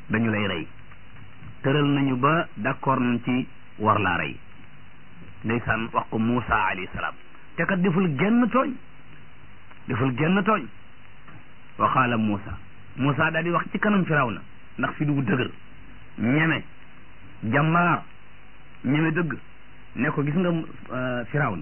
dañu lay rey tëral nañu ba d'accord nañ ci war laa rey ndeysaan wax ko Muusa alayhi salaam te kat deful genn tooñ deful genn tooñ wa qaala Muusa Muusa daal di wax ci kanam Firawna ndax fi du dëgër ñeme jàmbaar ñeme dëgg ne ko gis nga Firawna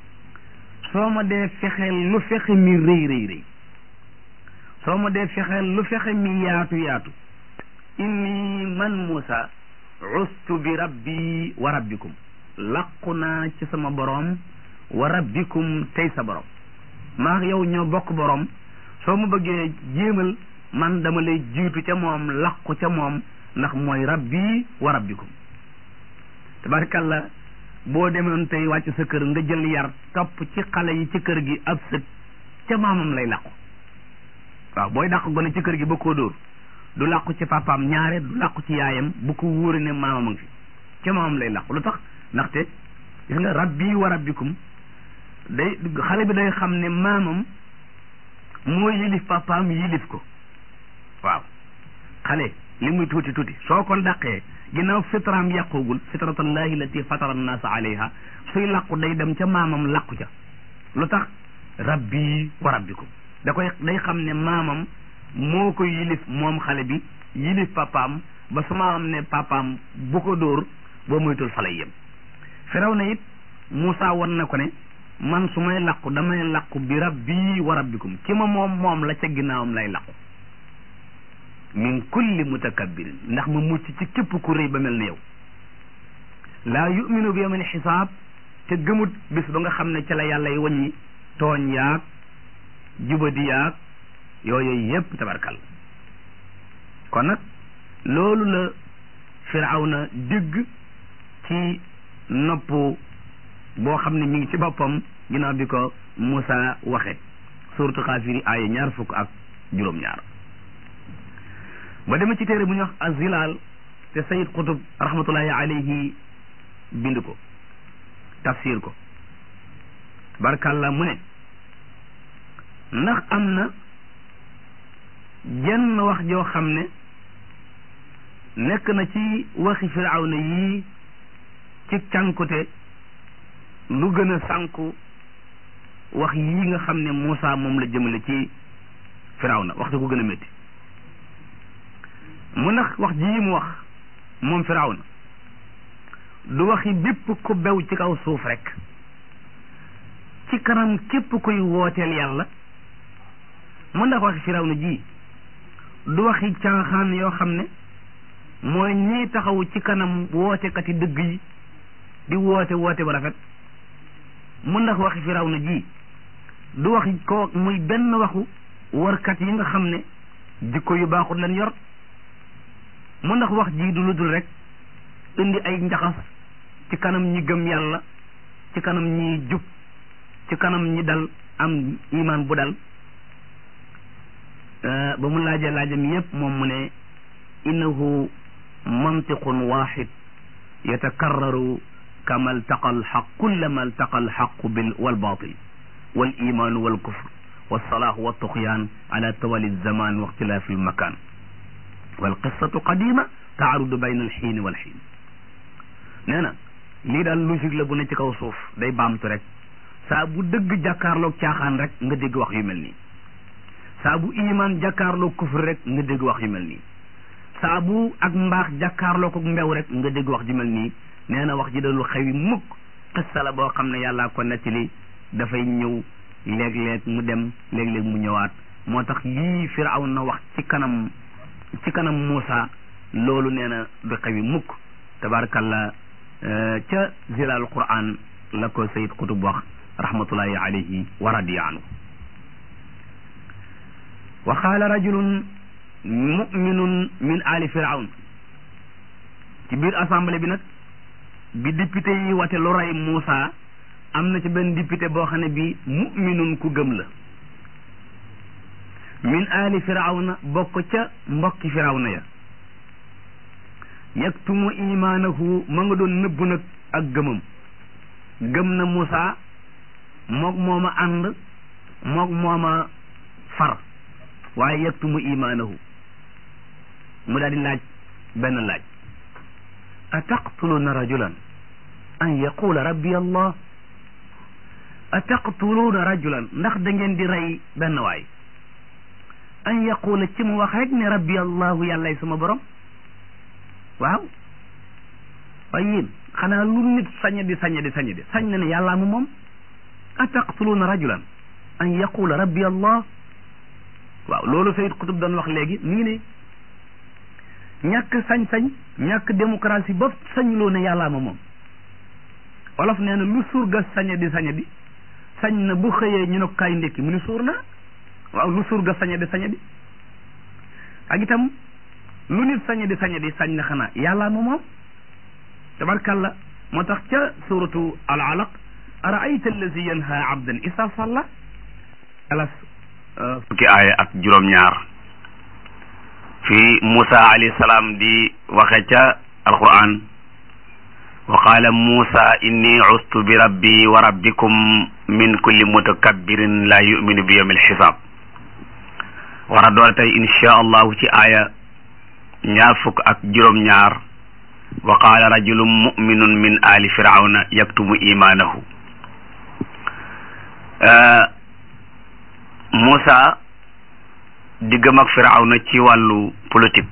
soo ma dee fexeel lu fexe mi rëy rëy rëy soo ma dee fexeel lu fexe mi yaatu yaatu inni man Muusa ustu bi rabbi wa rabbikum laqu naa ci sama boroom wa rabbikum tey sa boroom maa yow ñoo bokk boroom soo ma bëggee jéemal man dama lay jiitu ca moom laqu ca moom ndax mooy rabbi wa rabbikum tabarkalla boo demoon tey wàcc sa kër nga jël yar topp ci xale yi ci kër gi ab sët ca maamam lay làqu waaw booy dàq gone ci kër gi ba koo dóor du làqu ci papaam ñaare du làqu ci yaayam bu ko wóore ne maamam a ngi fi ca maamam lay làqu lu tax ndaxte gis nga rabbi wa rabbikum day xale bi day xam ne maamam moo yilif papaam yilif ko waaw xale li muy tuuti tuuti soo ko dàqee ginnaaw fitraam yàqoogul fitratallahi lati fatara annaasa alayha suy làqu day dem ca maamam làqu ca lu tax rabbi wa rabbikum da koy day xam ne maamam moo ko yilif moom xale bi yilif papaam ba su maamam ne papaam bu ko dóor boo moytul fa lay yem firaw na it Moussa wan na ko ne man su may làqu damay làqu bi rabbi wa rabbikum ki ma moom moom la ca ginnaawam lay làqu min kulli mutakabbirin ndax ma mucc ci képp ku rëy ba mel ne yow laa yuminu bi yawmil xisaab te gëmut bis ba nga xam ne ca la yàlla yi wàññi tooñ yaag jubadi yaag yooyu yépp tabarkal kon nag loolu la firawna dégg ci nopp boo xam ne mi ngi ci boppam ginnaaw bi ko Moussa waxe suuratu Xaafiri aaya ñaar fukk ak juróom-ñaar ba dema ci téere bu ñuy wax azilaal te sayid qutub rahmatullahi alayhi bind ko tafsir ko barkalla mu ne ndax am na jenn wax joo xam ne nekk na ci waxi firawna yii ci cànkute lu gën a sànku wax yii nga xam ne Moussa moom la jëmale ci firawna wax ko gën a métti mu ndax wax jii mu wax moom firawna du waxi bépp ku bew ci kaw suuf rek ci kanam képp kuy wooteel yàlla mu ndax waxi firawna ji du waxi caaxaan yoo xam ne mooy ñiy taxaw ci kanam wootekati dëgg yi di woote woote ba rafet mu ndax waxi firawna ji du waxi ko muy benn waxu warkat yi nga xam ne jikko yu baaxut leen yor mu ndax wax ji du lu dul rek indi ay njaxas ci kanam ñi gëm yàlla ci kanam ñi jub ci kanam ñi dal am iman bu dal ba mu laajee laajam yépp moom mu ne innahu mantiqun waxid yatakarraru kama altaqa alxaq kullama altaqa alxaqu bil walbatil والايمان والكفر والصلاح والطغيان على توالي الزمان واختلاف المكان والقصة قديمة تعرض بين الحين والحين نانا lii daal logique la bu ne ci kaw suuf day baamtu rek saa bu dëgg jàkkaarloog caaxaan rek nga dégg wax yu mel nii saa bu iman jàkkaarloog kufur rek nga dégg wax yu mel nii saa bu ak mbaax jàkkaarloog ak mbew rek nga dégg wax ju mel nii nee na wax ji dalu xewi mukk xissa la boo xam ne yàllaa ko nettali dafay ñëw léeg-léeg mu dem léeg-léeg mu ñëwaat moo tax lii firaw na wax ci kanam ci kanam Muusa loolu nee na du xewi mukk tabarakallah ca zilal quran la ko sayid kutub wax rahmatullahi alayhi wa radiya anhu wa qaala rajulun muminun min ali firawn ci biir assemblée bi nag bi député yi wate lu rey Muusa am na ci benn député boo xam ne bi muminun ku gëm la min ali firawna bokk ca mbokki firawna ya yaktumu imaanahu ma nga doon nëbbu nag ak gëmam gëm na Moussa moog mooma ànd moog mooma far waaye yaktumu imaanahu mu daal di laaj benn laaj ataqtuluuna rajulan an yaqula rabbi allah ataqtuluuna rajulan ndax da ngeen di rey benn waay an yaqula ci mu wax rek ne rabbi allahu yàllay sama borom waaw waaye yéen xanaa lu nit sañ di sañ di sañ di sañ na ne yàllaa mu moom ataqtuluuna rajulan an yaqula rabbi allah waaw loolu Sayyid Qutb doon wax léegi nii ne ñàkk sañ-sañ ñàkk démocratie ba sañuloo ne yàllaa ma moom olof nee na lu surga sañe di sañe di sañ na bu xëyee ñu ne ko kaay ndékki mu ni suur na waaw lu surga sañe di sañe di ak itam lu nit sañe di sañe di sañ na xanaa yàllaa ma moom tabarkalla moo tax ca suratu al alaq araayta allazi yanha abdan isa salla alas fukki aaya ak juróom-ñaar fi Musa alayhi salaam di waxe ca alquran wa qaala Musa inni ustu bi rabbi wa rabbikum min kulli mutakabbirin la yuminu bi yawmil xisaab war a doole tey insha allahu ci aaya ñaar fukk ak juróom-ñaar wa qaala rajulun muminun min ali firawna yaktumu imaanahu Musa diggam ak firawna ci wàllu politique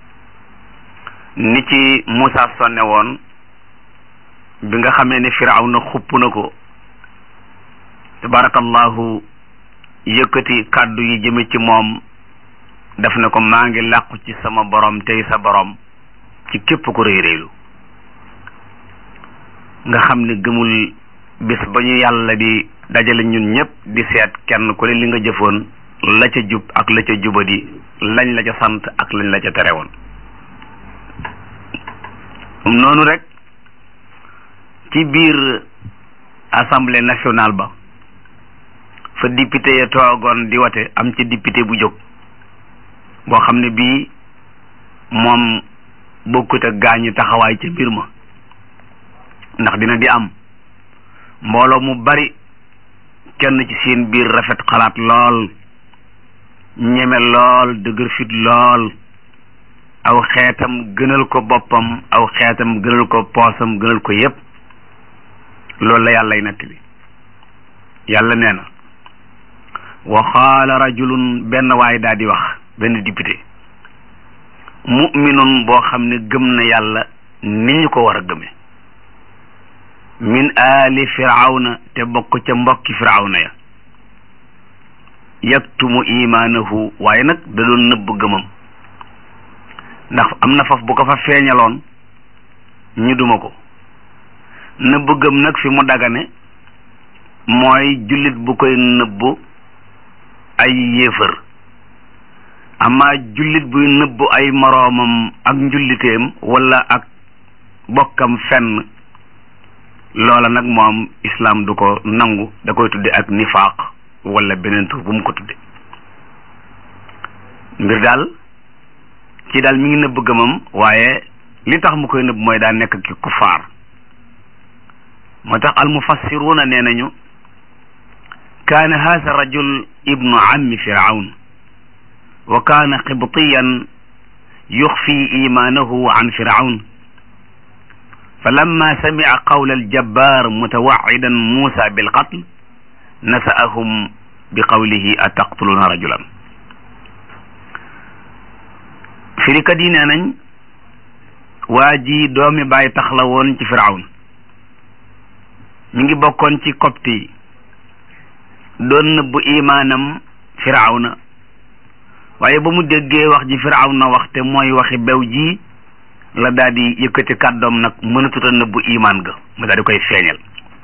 ni ci Musa sonne woon bi nga xamee ne firawna xupp na ko tabarakallahu yëkkati kàddu yi jëme ci moom def na ko maa ngi làqu ci sama borom tey sa borom ci képp ku réy réylu nga xam ne gëmul bis ba ñu yàlla di dajale ñun ñëpp di seet kenn ku ne li nga jëfoon la ca jub ak la ca jubadi lañ la ca sant ak lañ la ca tere woon noonu rek ci biir assemblée nationale ba fa député ya toogoon di wate am ci député bu jóg boo xam ne bii moom bokkut ak gaañi taxawaay ca mbir ma ndax dina di am mbooloo mu bari kenn ci seen biir rafet xalaat lool ñeme lool dëgër fit lool aw xeetam gënal ko boppam aw xeetam gënal ko poosam gënal ko yépp loolu la yàllay nettali yàlla nee na wa qaala rajulun benn waay daal di wax benn député mu'minun boo xam ne gëm na yàlla ni ñu ko war a gëme min aali firawna te bokk ca mbokki firawna ya yaktumu imaanahu waaye nag da doon nëbb gëmam ndax am na faf bu ko fa feeñaloon ñu duma ko nëbb gëm nag fi mu dagane mooy jullit bu koy nëbb ay yéefër amaa jullit buy nëbb ay moroomam ak njulliteem wala ak bokkam fenn loola nag moom islam du ko nangu da koy tudde ak nifaaq wala beneen tur bu mu ko tudde mbir daal ci daal mi ngi nëbb gëmam waaye li tax mu koy nëbb mooy daa nekk ki kufaar moo tax almufassiruuna nee nañu kaana haasa rajul ibnu ammi firawn wa kaana qibtiyan yuxfi imaanahu an firawn falamma samica qawla aljabbar mutawaccidan muusa bilqatl nasa'ahum bi qawlihi ataqtuluuna rajulan firikat yi nee nañ waa ji doomi bàyyi tax la woon ci firawn mi ngi bokkoon ci copte yi doon nëbbu imaanam firawna waaye ba mu déggee wax ji firawna wax te mooy waxi bew ji la daal di yëkkati kàddoom nag mënatut a nëbbu imaan ga mu daal di koy feeñal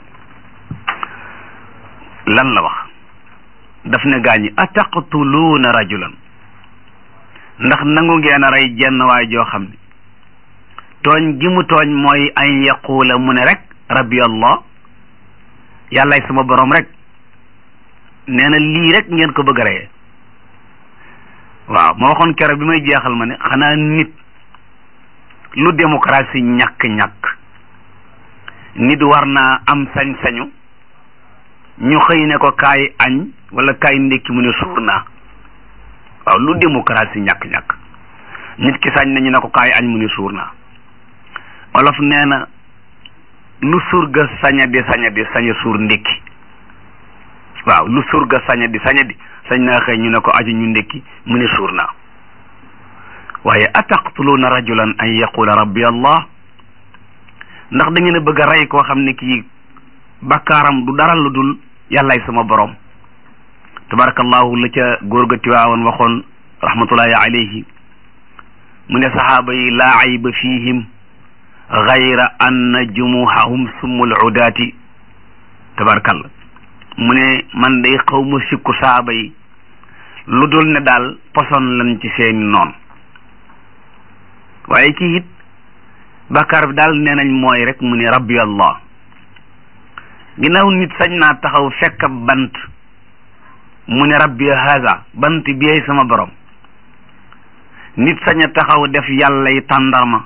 lan la wax daf ne gaañi ataqtuluuna rajulan ndax nangu ngeen a rey jenn waay joo xam ne tooñ gi mu tooñ mooy an yaquula mu ne rek rabbi allah yàllaay sama borom rek nee na lii rek ngeen ko bëgg a reyee waaw ma waxoon keroog bi may jeexal ma ne xanaa nit lu démocratie ñàkk-ñàkk nit war naa am sañ-sañu ñu xëy ne ko kaay añ wala kaay ndékki mu ne suur naa waaw lu démocratie ñàkk-ñàkk nit ki sañ nañu ne ko kaay añ mu ni suur naa olof nee na lu surga saña di saña di saña suur ndékki waaw lu surga saña di saña di sañ naa xëy ñu ne ko aju ñu ndékki mu ni suur naa waaye ataqtuluuna rajulan an yaqula rabbi allah ndax da ngeen a bëgg a rey koo xam ne kii bakkaaram du dara lu dul yàllaay sama borom tabarakallahu la ca góor ga tiwaawoon waxoon rahmatullahi alayhi mu ne saxaaba yi laa ayba fihim gayra anna jumuhahum summul udaati tabarakallah mu ne man day xaw ma sikku saxaaba yi lu dul ne daal poson lan ci seeni noon waaye kii it bàkkaar bi daal nee nañ mooy rek mu ne rabbi allah ginnaaw nit sañ naa taxaw fekk ab bant mu ne rabbi haza bant bi sama borom nit sañ a taxaw def yàlla yi tàndarma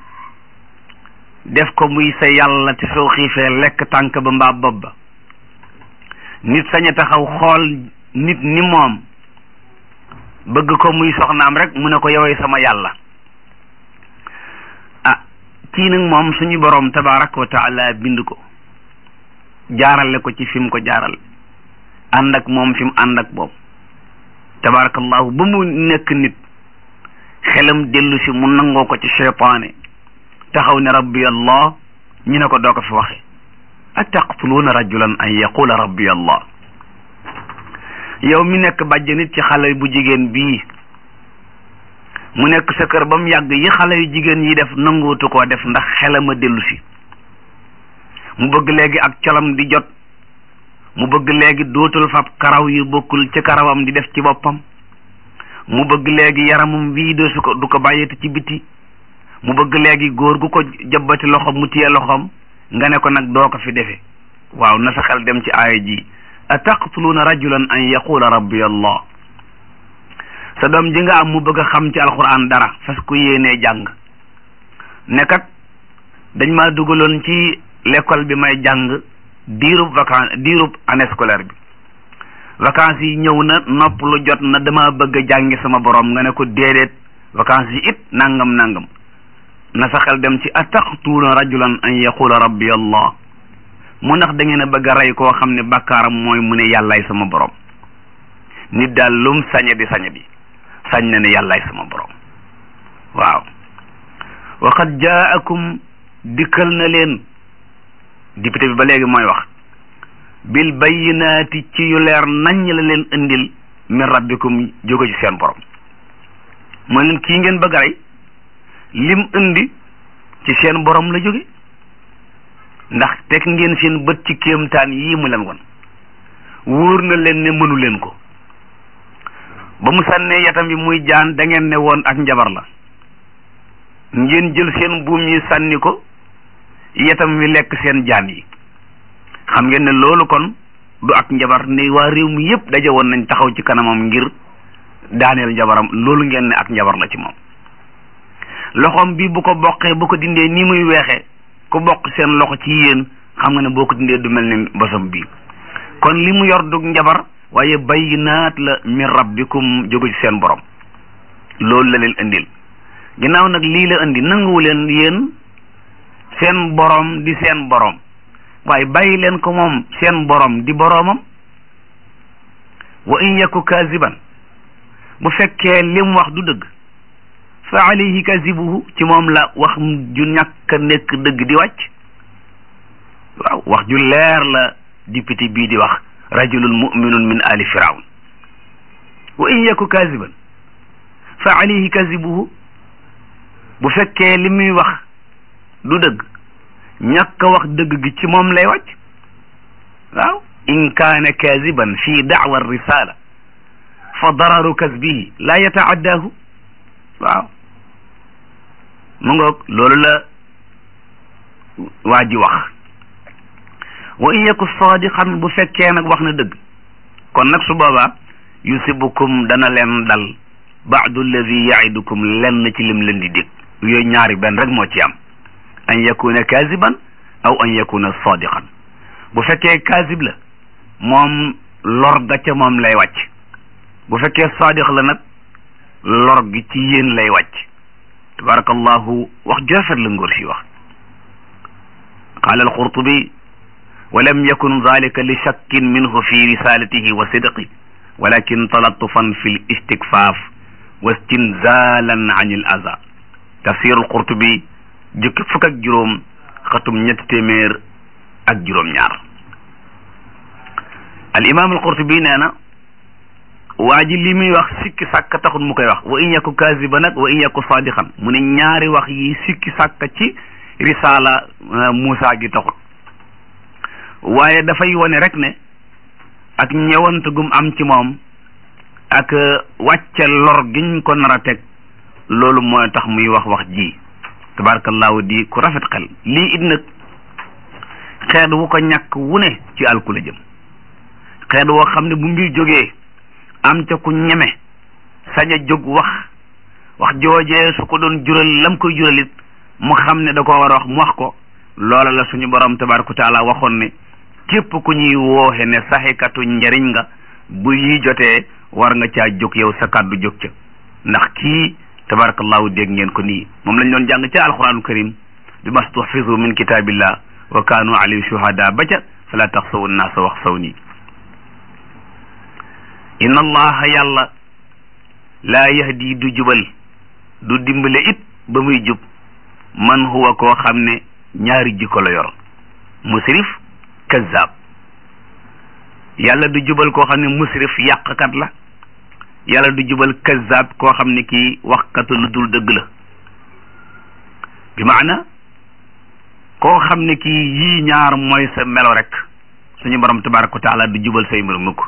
def ko muy sa yàlla te soo xiifee lekk tànk ba mbaa bopp ba nit sañ a taxaw xool nit ni moom bëgg ko muy soxnaam rek mu ne ko yowee sama yàlla ah kii nag moom suñu borom tabaraka wa taala bind ko jaarale ko ci fi mu ko jaarale ànd ak moom fi mu ànd ak boobu tabarakallahu ba mu nekk nit xelam dellu si mu nangoo ko ci cheytaane taxaw ne rabbi allah ñu ne ko doo ko fi waxe ataqtuluuna rajulan an yaqula rabbi allah yow mi nekk bàjj nit ci xale bu jigéen bii mu nekk sa kër ba mu yàgg yi xale yu jigéen yi def nanguutu koo def ndax xelam a dellu si mu bëgg léegi ak colam di jot mu bëgg léegi dootul fab karaw yu bokkul ci karawam di def ci boppam mu bëgg léegi yaramam wii de su ko du ko bàyyeti ci biti mu bëgg léegi góor gu ko jëbbati loxom mu téye loxom nga ne ko nag doo ko fi defe waaw na sa xel dem ci aaya ji ataqtuluuna rajulan an yaqula rabbi allah sa doom ji nga am mu bëgg a xam ci alquran dara fas ko yéenee jàng ne kat dañ maa dugaloon ci l'école bi may jàng diirub vacance diirub année scolaire bi vacances yi ñëw na nopp lu jot na dama bëgg a jàngi sama borom nga ne ko déedéet vacances yi it nangam nangam na sa xel dem ci ataqtuuna rajulan an yaqula rabbi allah mu ndax da ngeen a bëgg a rey koo xam ne bakkaaram mooy mu ne yàllaay sama borom nit daal lum sañe di sañe di sañ na ne yàllaay sama borom waaw wa qad jaakum dikkal na leen député bi ba léegi mooy wax bil bayyinaati ci yu leer nañ la leen indil min rabbikum jóge ci seen borom mooy leen kii ngeen bëgg a rey lim indi ci seen borom la jóge ndax teg ngeen seen bët ci kéemtaan yii mu leen won wóor na leen ne mënu leen ko ba mu sànnee yatam bi muy jaan da ngeen ne woon ak njabar la ngeen jël seen buum yi sànni ko yatam wi lekk seen jaan yi xam ngeen ne loolu kon du ak njabar ne waa réew mi yépp daje woon nañ taxaw ci kanamam ngir daaneel njabaram loolu ngeen ne ak njabar la ci moom loxoom bi bu ko boqee bu ko dindee nii muy weexee ku bokk seen loxo ci yéen xam nga ne boo ko dindee du mel ni bosam bi kon li mu yor dug njabar waaye bayyinaat la min rabbikum jóge ci seen borom loolu la leen indil ginnaaw nag lii la indi nanguwu leen yéen seen borom di seen borom waaye bàyyi leen ko moom seen borom di boromam wa in yaku kaziban bu fekkee lim wax du dëgg fa alayhi kazibuhu ci moom la wax ju ñàkk a nekk dëgg di wàcc waaw wax ju leer la député bii di wax rajulun muminun min ali firawn wa in yaku kaziban fa alayhi kazibuhu bu fekkee li muy wax du dëgg ñàkk a wax dëgg gi ci moom lay wàcc waaw in kaana kaziban fi daawa risala fa dararu kasbihi la yataaddahu waaw mu ngoog loolu la waa ji wax wa in yaku sadiqan bu fekkee nag wax na dëgg kon nag su boobaa yusibukum dana leen dal baadu alladi yaidukum lenn ci lim leen di dégg yooyu ñaari benn rek moo ci am an yakuna kaziban aw an yakuna sadiqan bu fekkee kazib la moom lor ga ca moom lay wàcc bu fekkee sadiq la nag lor gi ci yéen lay wàcc tabarakallahu wax ju rafet la ngóor si wax qaala alqurtubi wa lam yakun dalika li shakkin minhu fi risalatihi wa sidqi walakin talatufan fi l istikfaaf wa istinzalan an il aza tafsir alqurtubi jukki fukk ak juróom xatum ñetti téeméer ak juróom ñaar al imam alqurtubi nee na waa ji li muy wax sikki sàkk taxul mu koy wax wa in yaku kaziba nag wa in yaku sadiqan mu ne ñaari wax yi sikki sàkk ci risala Muusa gi taxul waaye dafay wone rek ne ak ñëwant gum am ci moom ak wàcce lor giñ ko nar a teg loolu mooy tax muy wax wax ji tabarakallahu di ku rafet xel lii it nag xeet wu ko ñàkk wu ne ci alku la jëm xeet woo xam ne bu mbir jógee am ca ku ñeme sañ a jóg wax wax joojee su ko doon jural lam koy juralit mu xam ne da ko war a wax mu wax ko loola la suñu borom tabaraka wa taala waxoon ne képp ku ñuy wooxe ne saxikatu njariñ nga bu yi jotee war nga caa jóg yow sa kàddu jóg ca ndax kii tabarakallahu dégg ngeen ko nii moom lañ doon jàng ca alquranul karim bi mastuhfizu min kitabillah wa kaanu alayhi shuhada ba ca fala taxsawu nnaasa wax saw nii inna allaha yàlla laa yahdi du jubal du dimbale it ba muy jub man huwa koo xam ne ñaari jikko la yor musrif kazzab yàlla du jubal koo xam ne musrif yàqkat la yàlla du jubal kazzab koo xam ne kii waxkatu lu dul dëgg la bi maana koo xam ne kii yii ñaar mooy sa melo rek suñu borom tabaraka wa taala du jubal say mbir mukk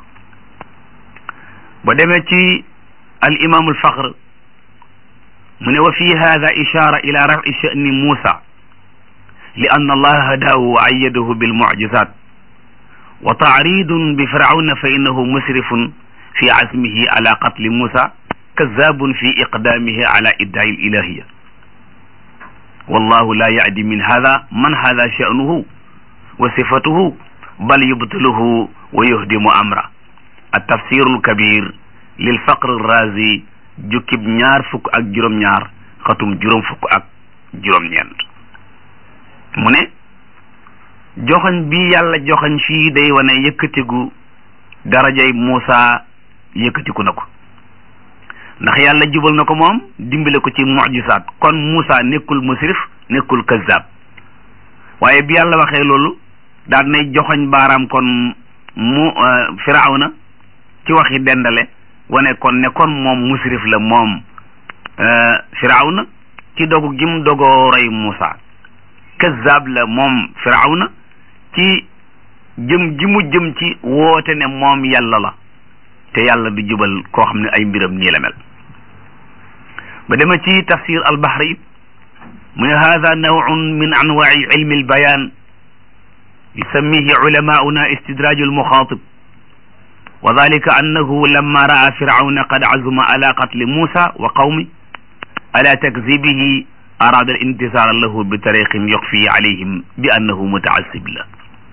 ba demee ci al imam al faxr mu ne wa fi hada ishara ila rafi sha'ni Musa li anna allaha hadahu wa ayyadahu bil mu'jizat wa ta'ridun bi fir'auna fa innahu musrifun fi azmihi ala qatli Musa kazzabun fi iqdamihi ala idda'i al ilahiyya wallahu la ya'di min hada man hada sha'nuhu wa sifatuhu bal yubtiluhu wa yuhdimu amra at-tafsirul kabir lil faqr razi jukkib ñaar fukk ak juróom-ñaar xatum juróom fukk ak juróom-ñeent mu ne joxoñ bi yàlla joxoñ fii day wane yëkkatigu darajay Muusa yëkkatiku na ko ndax yàlla jubal na ko moom dimbale ko ci mujisaat kon Muusa nekkul musrif nekkul kazzab waaye bi yàlla waxee loolu daal nay joxoñ baaraam kon mu firawna ci waxi dendale wane kon ne kon moom musrif la moom firawna ci dogu gim dogoo rey Muusa kazzab la moom firawna ci jëm ji mu jëm ci woote ne moom yàlla la te yàlla du jubal koo xam ne ay mbiram nii la mel ba dema ci tafsir al-Bahri mu ne hada nawun min anwaai ilmi al-bayan yusammihi ulamauna istidraju al-muxaatib wa dalika annahu lamma raa firawna qad azuma ala qatli Musa wa qawmi ala takzibihi arada al intisara lahu bi tariqin yoxfi alayhim bi annahu mutaasib la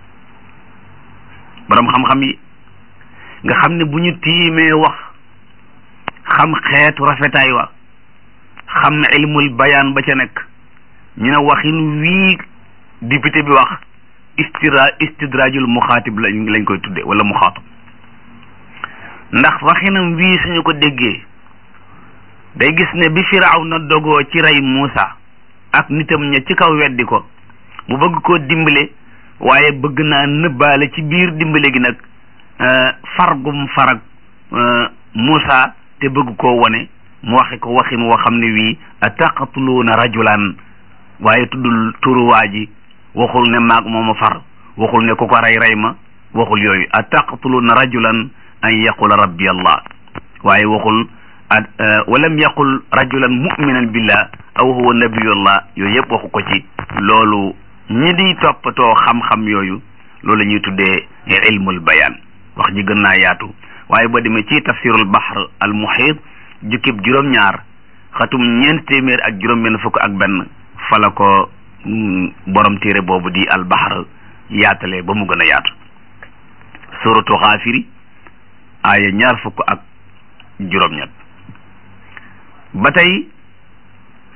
borom xam-xam yi nga xam ne bu ñu tiimee wax xam xeetu rafetaay wa xam ilmul bayaan ba ca nekk ñu ne waxin wii député bi wax istira istidrajul muxaatib lañ lañ koy tudde wala muxaatab ndax waxinam wii suñu ko déggee day gis ne bi firaaw na dogoo ci rey Muusa ak nitam ña ci kaw weddi ko mu bëgg koo dimbale waaye bëgg naa nëbbaale ci biir dimbale gi nag fargum farag Muusa te bëgg koo wone mu waxe ko waxin woo xam ne wii ataqatuluuna rajulan waaye tuddul turuwaa ji waxul ne maag mooma far waxul ne ku ko rey rey ma waxul yooyu ataqatuluuna rajulan an yaqula rabbi allah waaye waxul walam yaqul rajulan muminan billah aw huwa nabiyullah yooyu yëpp waxu ko ci loolu ñi di toppatoo xam-xam yooyu loolu la ñuy tuddee ilmul bayaan wax ji gën naa yaatu waaye boo demee ci tafsirul bahr al muhit jukkib juróom-ñaar xatum ñeent téeméer ak juróom-benn fukk ak benn fala ko borom téere boobu di al bahr yaatale ba mu gën a yaatu suratu xaafiri aaya ñaar fukk ak juróom-ñett ba tey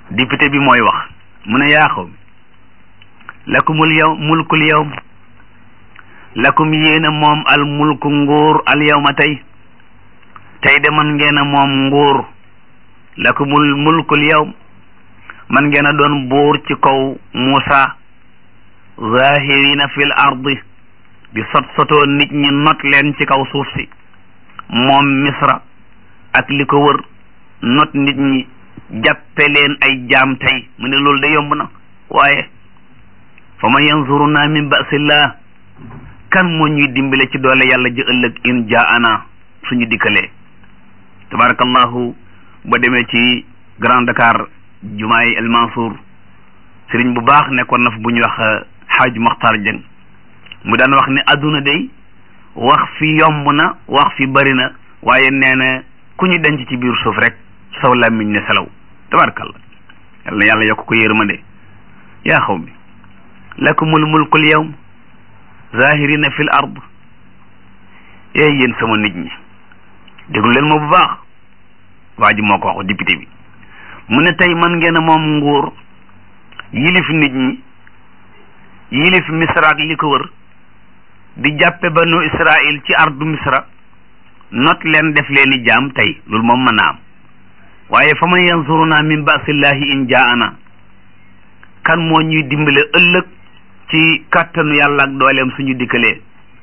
député bi mooy wax mu ne yaa xaw mi lakumul yow mulkul yawm lakum yéena moom al mulku nguur al yawma tey tey de man ngeen a moom nguur lakumul mulkul yawm man ngeen a doon buur ci kaw Muusa zahirina fil ardi di sot sotoo nit ñi not leen ci kaw suuf si moom misra ak li ko wër not nit ñi jàppe leen ay jaam tey mu ne loolu de yomb na waaye fa man yanzuruna min basillah kan moo ñuy dimbale ci doole yàlla ji ëllëg in jaana suñu dikkalee tabarakallahu ba demee ci Grand Dakar jumaay El Mansour sëriñ bu baax nekkoon na fa bu ñuy wax xaaj Maxtar Jëng mu daan wax ne adduna day wax fi yomb na wax fi bari na waaye nee na ku ñu denc ci biir suuf rek saw làmmiñ ne selaw tabarakallah yal na yàlla yokk ko yërmande yaa xaw mi lakumul mulkul yawm zahirina fil ard ee yéen sama nit ñi déglu leen ma bu baax waa ji moo ko wax député bi mu ne tey man ngeen a moom nguur yilif nit ñi yilif misra ak li ko wër di jàppe banu israil ci ardu misra not leen def leen i jaam tey loolu moom mën naa am waaye fa man yansuruna min basillahi in jaana kan moo ñuy dimbale ëllëg ci kàttanu yàlla ak dooleem suñu dikkalee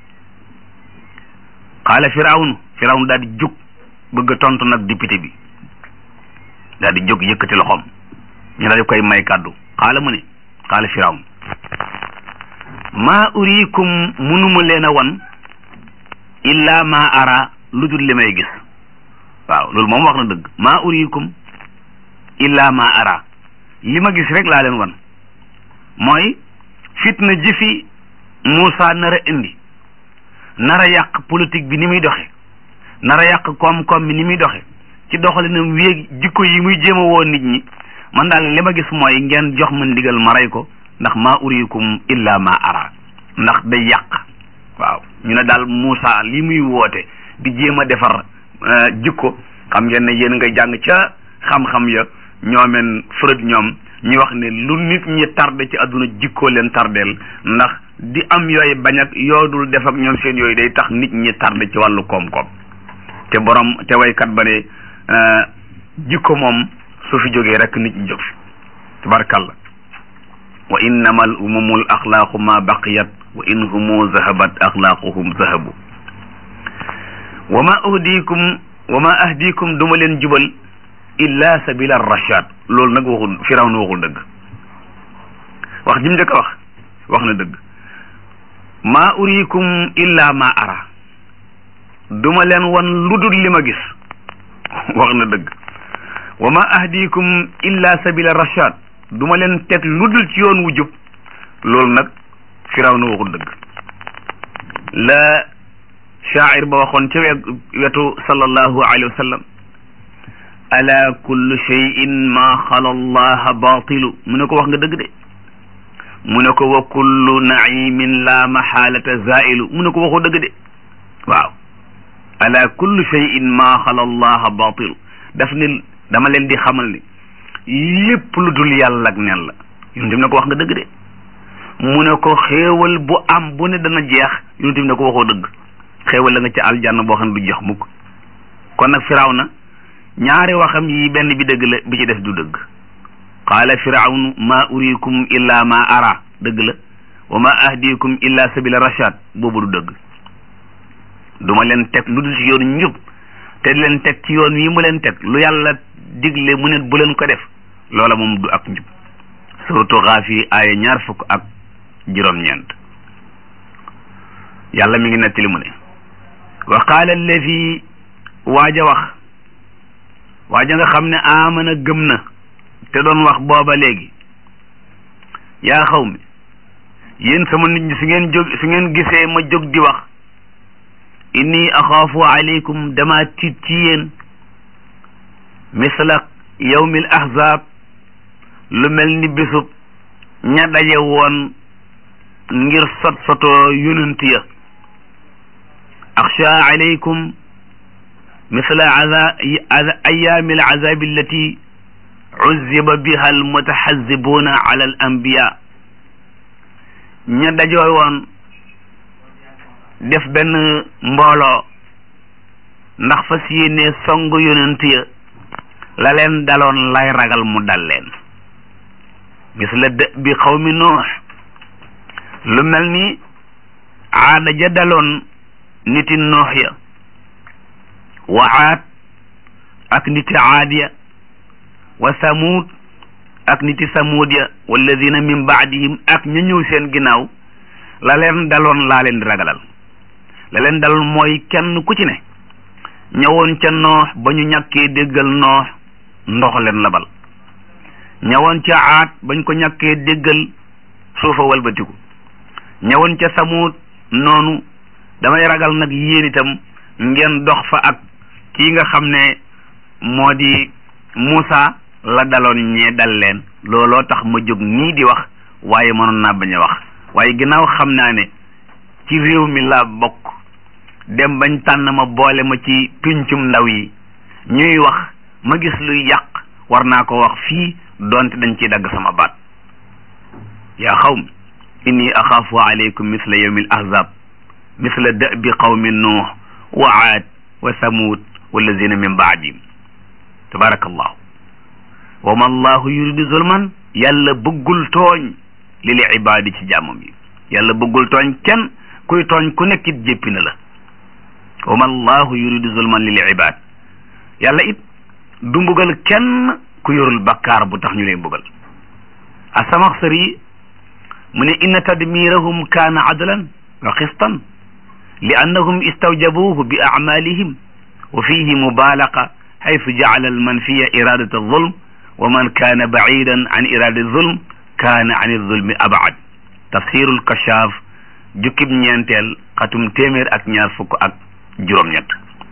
xaala firawnu firawnu daal di jóg bëgg a tontu nag député bi daal di jóg yëkkati loxoom ñu daal di koy may kàddu xaala mu ne xaala firawnu maa uriikum munuma leen a wan illa ma ara lu dul li may gis waaw loolu moom wax na dëgg maa uriikum illa ma ara li ma gis rek laa leen wan mooy fitna ji fi Moussa nar a indi nar a yàq politique bi ni muy doxe nar a yàq koom-koom bi ni muy doxe ci doxalinam wéeg jikko yi muy jéem a woo nit ñi man daal li ma gis mooy ngeen jox ma ndigal ma rey ko ndax maa uriikum illa ma ara ndax day yàq waaw ñu ne daal Moussa li muy woote di jéem a defar jikko xam ngeen ne yéen nga jàng ca xam-xam ya ñoomeen Freud ñoom ñu wax ne lu nit ñi tardé ci àdduna jikkoo leen tardeel ndax di am yooyu bañ ak yoodul def ak ñoom seen yooyu day tax nit ñi tardé ci wàllu koom-koom te borom te waykat ba ne jikko moom su fi jógee rek nit ñi jóg fi tabarakallah wa innama al umumu al axlaaqu ma baqiyat wa in humu zahabat axlaaquhum zahabu wa ma uhdikum wa ma ahdikum duma leen jubal illa sabila rashad loolu nag waxul firawna waxul dëgg wax jim njëkk a wax wax na dëgg ma urikum illa ma ara duma leen wan lu dul li ma gis wax na dëgg wa ma ahdikum illa sabila rashad duma leen teg lu dul ci yoon wu jub loolu nag firawna waxul dëgg la shaacir ba waxoon ca wetu sallallahu alayhi wa sallam ala kullu cheyin ma xala allaha batilu mu ne ko wax nga dëgg de mu ne ko wa kullu naimin la maxaalata zailu mu ne ko waxoo dëgg de waaw ala kullu cheyin ma xala allaha batilu daf ne dama leen di xamal ni lépp lu dul yàlla ak nen la yonent bi ne ko wax nga dëgg de mu ne ko xéewal bu am bu ne dana jeex yonent bi ne ko waxoo dëgg xéewal la nga ci aljanna boo xam ne du jeex mukk kon nag firawna ñaari waxam yi benn bi dëgg la bi ci des du dëgg qaala firawnu ma urikum illa ma ara dëgg la wa ma ahdikum illa sabila rashad boobu du dëgg duma leen teg lu dul ci yoon njub te leen teg ci yoon wi mu leen teg lu yàlla digle mu ne bu leen ko def loola moom du ak njub suratu Gaafi aaya ñaar fukk ak juróom-ñeent yàlla mi ngi nettali mu ne wa qaala allazi waaja wax waaja nga xam ne amana gëm na te doon wax booba léegi yaa xaw mi yéen sama nit ñi su ngeen jóg su ngeen gisee ma jóg di wax inni axaafu aleykum dama tiit ci yéen misla yawmil ahzab lu mel ni bisub ña daje woon ngir sot sotoo yonent ya axsha alaykum misla ayaami alazabi allati uzziba biha al mutaxazibuna ala al anbiya ña dajoo woon def benn mbooloo ndax fas yéene song yonent ya la leen daloon lay ragal mu dal leen gis la dë bi xawmi nuux lu mel ni aada ja daloon niti nuux ya wa aad ak niti aad ya wa samuud ak niti samuud ya walladina min baadihim ak ña ñëw seen ginnaaw la leen daloon laa leen di ragalal la leen daloon mooy kenn ku ci ne ñëwoon ca noox ba ñu ñàkkee déggal noox ndox leen labal ñëwoon ca aat bañ ko ñàkkee déggal suufa walbatiku ñëwoon ca samuut noonu damay ragal nag yéen itam ngeen dox fa ak kii nga xam ne moo di Muusa la daloon ñee dal leen looloo tax ma jóg nii di wax waaye mënoon naa bañ a wax waaye ginnaaw xam naa ne ci réew mi laa bokk dem bañ tànn ma boole ma ci pincum ndaw yi ñuy wax ma gis luy yàq war naa ko wax fii doonte dañ ciy dagg sama baat yaa xawm inni axaafu alaykum misla yawmi al ahzab misla da'bi qawmi nuux wa aad wa samud wallazina min baadihim tabarakallahu wa ma allahu yuridu zulman yàlla bëggul tooñ lil ibaadi ci jàmmam yi yàlla bëggul tooñ kenn kuy tooñ ku nekkit jéppi na la wa ma allahu yuridu zulman lil ibad yàlla it du mbugal kenn ku yorul bakkaar bu tax ñu lay mbugal asamaxsari mu ne inna tadmirahum kaana adlan wa xistan li annahum istawjabuhu bi acmalihim wa fihi mubalaqa xaytu jacala almanfiya iradat alzulm wa man kaana bacidan an iradati zulm kaana an zulmi abcad tafsiru lkashaaf jukkib ñeenteel xatum téeméer ak ñaar fukk ak juróom-ñett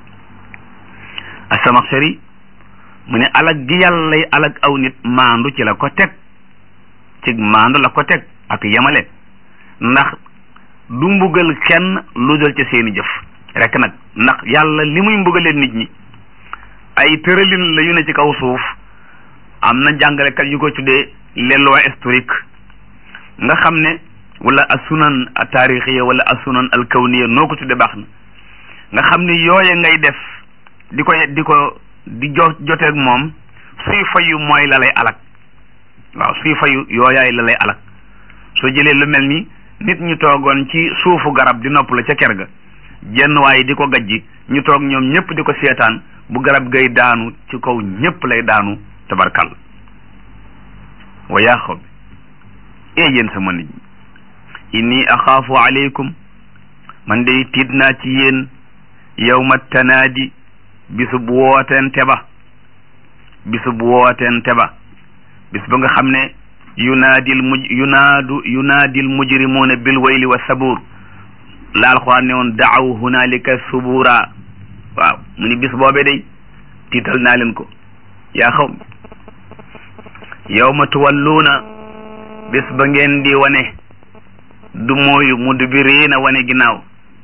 asamaxsari mu ne alag gi yàlla lay alag aw nit maandu ci la ko teg ci maandu la ko teg ak yemale ndax du mbugal kenn lu dal ca seeni jëf rek nag ndax yàlla li muy mbugalee nit ñi ay tëralin la yu ne ci kaw suuf am na jàngalekat yu ko tuddee les lois historiques nga xam ne wala asunan taarixiya wala asunan alkawniya noo ko tuddee baax na nga xam ne yooye ngay def di ko di ko di jo joteeg moom suy fayu mooy la lay alak waaw suy fayu yooyaay la lay alak soo jëlee lu mel ni nit ñu toogoon ci suufu garab di nopp la ca ker ga jenn waaye di ko gajji ñu toog ñoom ñëpp di ko seetaan bu garab gay daanu ci kaw ñëpp lay daanu tabarkal wa yaa xaw bi ee yéen sama nit ñi inni axaafu aleykum man day tiit naa ci yéen yawma tanaadi bisub wootente ba bisub wootente ba bis ba nga xam ne yunaadil muj yunaadu yunaadil mujrimuuna bil wayli wa sabuur la alxuraan ne woon daaw hunaalika subuura waaw mu ni bis boobee day tiital naa leen ko yaa xaw yawma tuwalluuna bis ba ngeen di wane du mooyu mudbiriina wane ginnaaw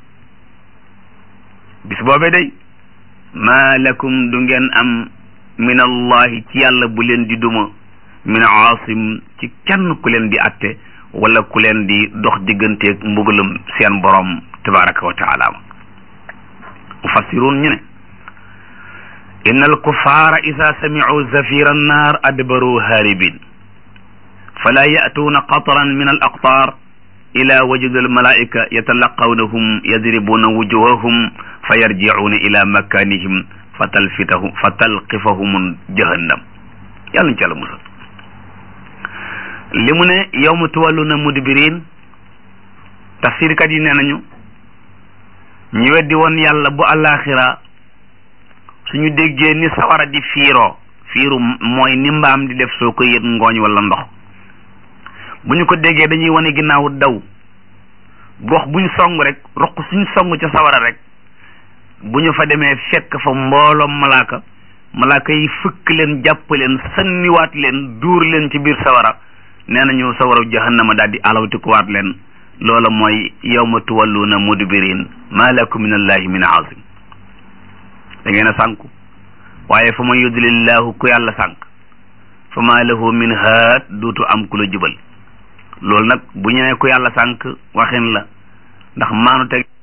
bis boobee day maa lakum du ngeen am min allahi ci yàlla bu leen di duma min aasim ci kenn ku leen di atte wala ku leen di dox digganteeg mbugalum seen borom tabaraka wa taala mufassirun ñu ne inna alkuffara ida samicuu zafira annar adbaru haribin fala ya'tuuna qatran min al aqtar ila wajudi almalaika yatalaqawnahum yadribuna wujuhahum fa yarjicuuna ila makanihim fa talfitahum fa talqifahum jahannam yàlla ñu ci àlla musal li mu ne yawma tuwalluna mudbirin tafsirkat yi nee nañu ñu weddi woon yàlla bu àllaaxira suñu déggee ni sawara di fiiroo fiiru mooy ni mbaam di def soo ko yët ngooñ wala ndox bu ñu ko déggee dañuy wane ginnaaw daw gox buñ song rek roq suñ song ca sawara rek bu ñu fa demee fekk fa mbooloom malaaka malaaka yi fëkk leen jàpp leen sanniwaat leen duur leen ci biir sawara nee nañu sawara jahannama daal di alawtikuwaat leen loola mooy yawma tuwalluuna mudbirin ma lakum min allahi min azim da ngeen a sànku waaye fa man yudlillahu ku yàlla sànk fa maa lahu min haad dootu am ku la jubal loolu nag bu ñëwee ku yàlla sànq waxin la ndax maanu teg